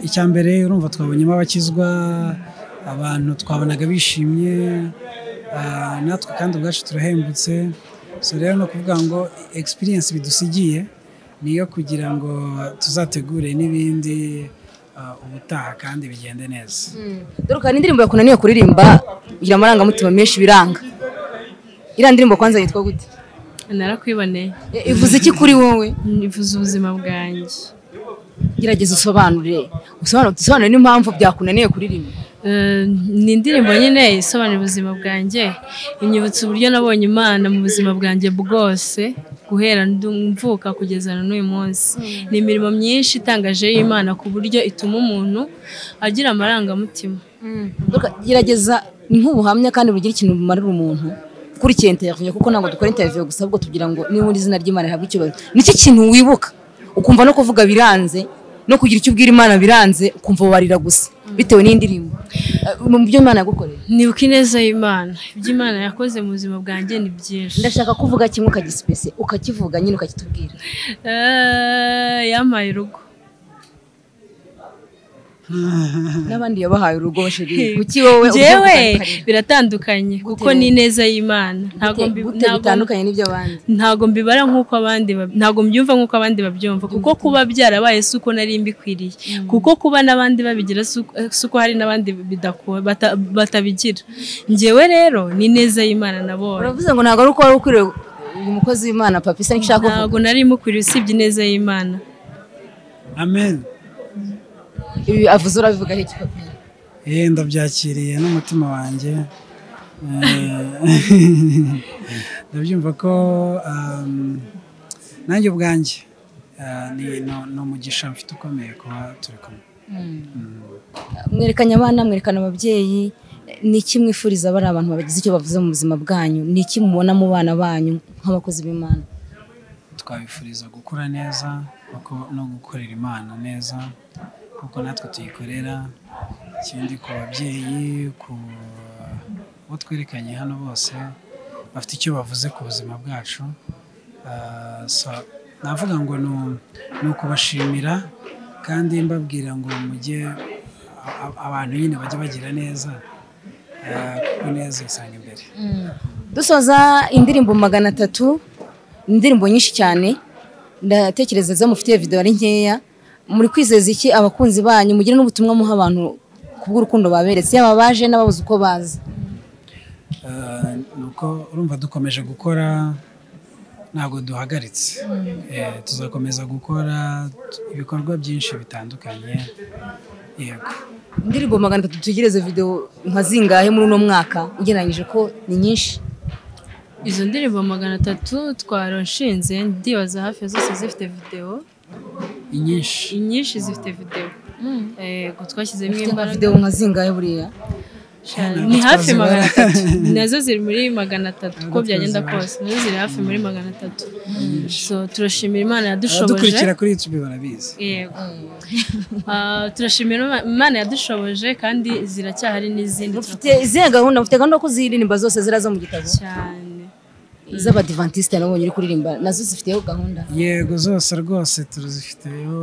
icya mbere urumva twabonyemo abakizwa abantu twabonaga bishimye natwe kandi ubwacu turahembutse so rero ni ukuvuga ngo experience bidusigiye niyo kugira ngo tuzategure n'ibindi ubutaha kandi bigende neza dore ukaba indirimbo yakunaniye kuririmba igira amarangamutima menshi biranga iriya ndirimbo kwanza yitwa gute narakwiboneye ivuze iki kuri wowe ivuze ubuzima bwanjye gerageza usobanure usobanure n'impamvu byakunaniye kuririmba ni indirimbo nyine isobanura ubuzima bwanjye inyibutsa uburyo nabonye imana mu buzima bwanjye bwose guhera mvuka kugeza na n'uyu munsi ni imirimo myinshi itangaje y'imana ku buryo ituma umuntu agira amarangamutima gerageza ni nk'ubuhamya kandi bugira ikintu bumarira umuntu ukurikiye interiviyo kuko ntabwo dukora interiviyo gusa ahubwo tugira ngo nibura izina ry'imana rihabwe icyubahiro nicyo kintu wibuka ukumva no kuvuga biranze no kugira icyo ubwira imana biranze ukumva warira gusa bitewe n'indirimbo mu byo imana yagukoreye nibuka ineza y'imana ibyo imana yakoze mu buzima bwanjye ni byinshi ndashaka kuvuga kimwe ukagisipese ukakivuga nyine ukakitubwira yampaye urugo n'abandi yabahaye urugo sheri kuki wowe njyewe biratandukanye kuko ni ineza y'imana bitandukanye n'ibyo abandi ntabwo mbibara nk'uko abandi ntabwo mbyumva nk'uko abandi babyumva kuko kuba byarabaye si uko nari mbikwiriye kuko kuba n'abandi babigira si uko hari n'abandi batabigira njyewe rero ni ineza y'imana nabonye uravuze ngo ntabwo ari uko wari ukwiriye uyu mukozi w'imana papa isa nshaka kuvuga ntabwo nari mukwiriye usibye ineza y'imana amen ibi avuze urabivugaho iki papa yewe ndabyakiriye n'umutima wanjye ndabyumva ko nanjye ubwanjye ni umugisha mfite ukomeye kuba turi kumwe mwerekanye abana mwerekana ababyeyi ni iki mwifuriza bari abantu bagize icyo bavuze mu buzima bwanyu ni iki mubona mu bana banyu nk'abakozi b'imana twabifuriza gukura neza no gukorera imana neza kuko natwe tuyikorera ikindi ku babyeyi ku bo twerekanye hano bose bafite icyo bavuze ku buzima bwacu navuga ngo ni ukubashimira kandi mbabwira ngo mujye abantu nyine bajye bagira neza kuko neza isanga imbere dusoza indirimbo magana atatu indirimbo nyinshi cyane ndatekereza zamufitiye videwo ari nkeya muri kwizeza iki abakunzi banyu mugira n'ubutumwa muha abantu ku bw'urukundo baberetse yaba baje n'ababuze uko baza nuko urumva dukomeje gukora ntabwo duhagaritse tuzakomeza gukora ibikorwa byinshi bitandukanye yego indirimbo magana atatu dutegereze videwo nka zingahe muri uno mwaka ugereranyije ko ni nyinshi izo ndirimbo magana atatu twarashinze ndibaza hafi ya zose zifite videwo inyinshi inyinshi zifite videwo yego twashyizemo imbaraga videwo nka zingahe buriya ni hafi magana atatu nazo ziri muri magana atatu uko byagenda kose nazo ziri hafi muri magana atatu so turashimira imana yadushoboje dukurikira kuri yutube barabizi yego turashimira imana yadushoboje kandi ziracyahari n'izindi ufite izihe gahunda ufite gahunda ko ziririmba zose ziraza mu gitabo cyane iz'abadivantisite nabonye uri kuririmba nazo zifiteho gahunda yego zose rwose turazifiteho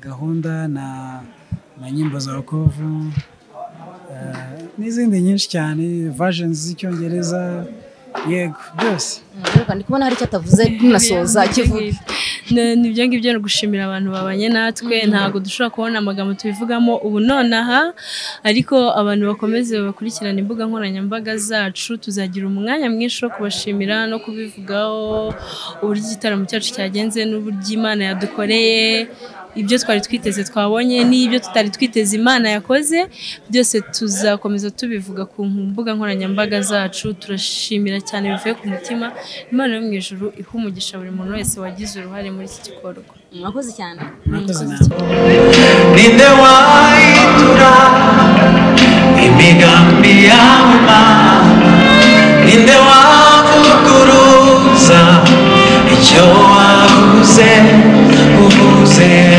gahunda na nyimbo za kovu n'izindi nyinshi cyane vajeni z'icyongereza yego byose ndi kubona hari icyo atavuze tunasoza kivuga nibyo ngibyo ni ugushimira abantu babanye natwe ntabwo dushobora kubona amagambo tubivugamo ubu nonaha ariko abantu bakomeze bakurikirana imbuga nkoranyambaga zacu tuzagira umwanya mwinshi wo kubashimira no kubivugaho uburyo igitaramo cyacu cyagenze n'uburyo imana yadukoreye ibyo twari twiteze twabonye n'ibyo tutari twiteze imana yakoze byose tuzakomeza tubivuga ku mbuga nkoranyambaga zacu turashimira cyane bivuye ku mutima imana yo mu ijoro iha umugisha buri muntu wese wagize uruhare muri iki gikorwa mwakoze cyane ninde wayitura imigambi yawe mana ninde wavuguruza icyo wavuze uvuze